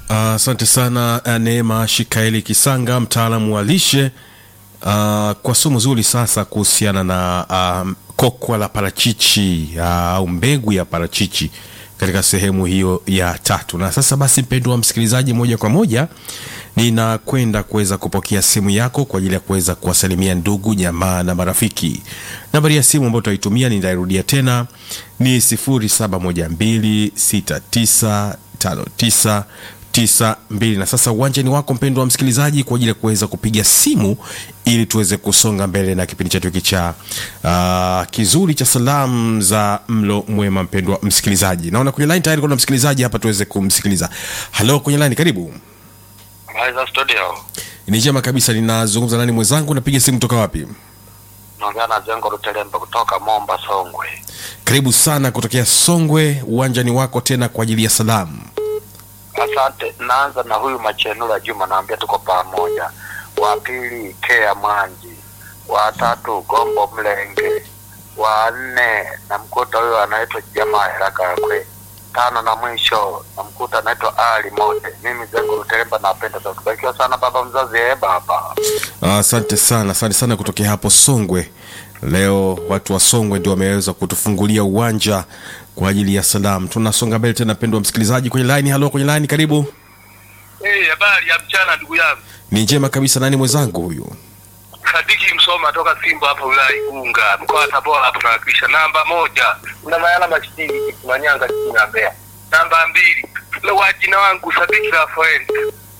Asante sana uh, Neema Shikaeli Kisanga, mtaalamu wa lishe uh, kwa somo zuri sasa kuhusiana na uh, kokwa la parachichi uh, au mbegu ya parachichi katika sehemu hiyo ya tatu. Na sasa basi, mpendwa wa msikilizaji, moja kwa moja ninakwenda kuweza kupokea simu yako kwa ajili ya kuweza kuwasalimia ndugu jamaa na marafiki. Nambari ya simu ambayo tutaitumia nitairudia tena ni 0712695992 na sasa uwanjani wako mpendwa wa msikilizaji kwa ajili ya kuweza kupiga simu ili tuweze kusonga mbele na kipindi chetu hiki cha uh, kizuri cha salamu za mlo mwema. Mpendwa msikilizaji, naona kwenye line tayari kuna msikilizaji hapa, tuweze kumsikiliza. Halo, kwenye line, karibu. Habari za studio. Ni njema kabisa. Ninazungumza nani mwenzangu? Napiga simu kutoka wapi? Naongea na Jengo Lutelembe kutoka Momba Songwe. Karibu sana kutokea Songwe, uwanjani wako tena kwa ajili ya salamu. Asante. Naanza na huyu Machenula Juma, naambia tuko pamoja. Wa pili Kea Mwanji, wa tatu Gombo Mlenge, wa nne namkuta huyo anaitwa Jamaa Herakakwe, tano na mwisho namkuta anaitwa Ali Mote. Mimi Jengo Lutelembe napenda sana. Tubarikiwa sana baba mzazi, eh baba. Asante sana, asante sana kutokea hapo Songwe. Leo watu wa Songwe ndio wameweza kutufungulia uwanja kwa ajili ya salamu. Tunasonga mbele tena, mpendwa msikilizaji kwenye line. Halo, kwenye line, karibu. Eh, habari ya mchana ndugu yangu. Ni njema kabisa. Nani mwenzangu huyu? Sadiki Msoma toka Simba hapa wilaya Igunga, mkoa wa Tabora hapo tunawakilisha. Namba moja, una mayala mashini Manyanga chini ya Mbeya. Namba mbili, ule wa jina wangu Sadiki Rafael